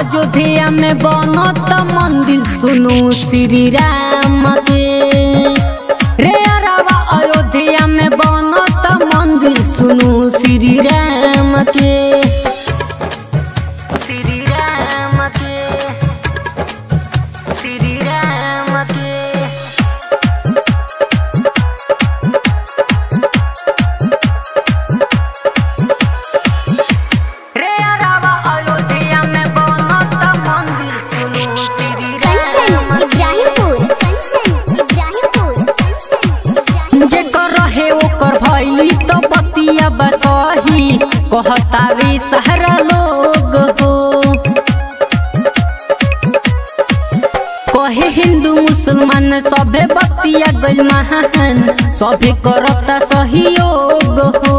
अयोध्या में बनत मंदिर सुनु श्री राम के रे अरवा अयोध्या में बनत मंदिर सुनु श्री राम के श्री राम के श्री राम के रे अरवा अयोध्या में बनत मंदिर सुनु श्री कंचन राम के इब्राहिमपुर कंचन इब्राहिमपुर कंचन इब्राहिमपुर जेकर रहे ओकर भइली तो बतिया बसही कहतावे सहरा लोग हो कहे हिंदू मुसलमान सभे बतिया गइल महान सभे करता सहयोग हो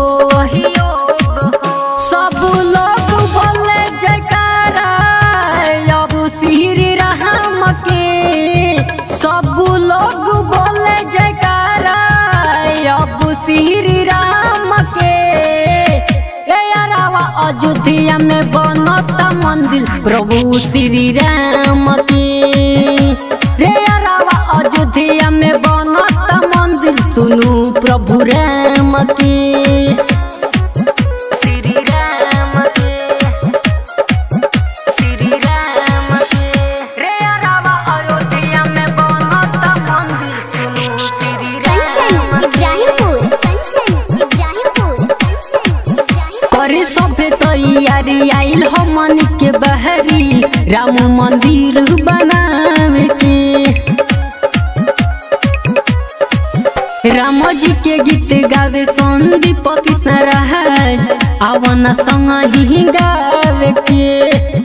सब लोग बोले जयकारा अब श्री राम के सब लोग बोले जयकारा अब श्री राम के रे अरवा अयोध्या में बनता मंदिर प्रभु श्री राम के रे अरवा अयोध्या में बनता मंदिर सुनु प्रभु राम के श्री राम के श्री राम के रे अरवा अयोध्या में बनता मंदिर सुनु श्री कंचन राम के इब्राहिमपुर कंचन इब्राहिमपुर कंचन इब्राहिमपुर करे सभे तैयारी आइल हमन के बहरी राम मंदिर बनावे के राम जी के गीत गावे संदीप कृष्ण राज आवन संग ही गावे के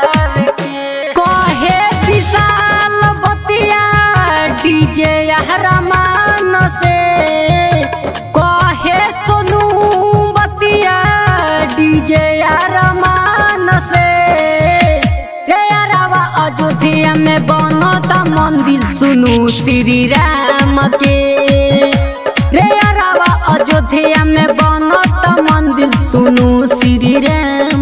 कहे विशाल बतिया डीजे रहमान से कहे सोनू बतिया डीजे रहमान से रे अरवा अयोध्या में बनता मंदिर सुनु श्री राम के रे अरवा अयोध्या में बनता मंदिर सुनु श्री राम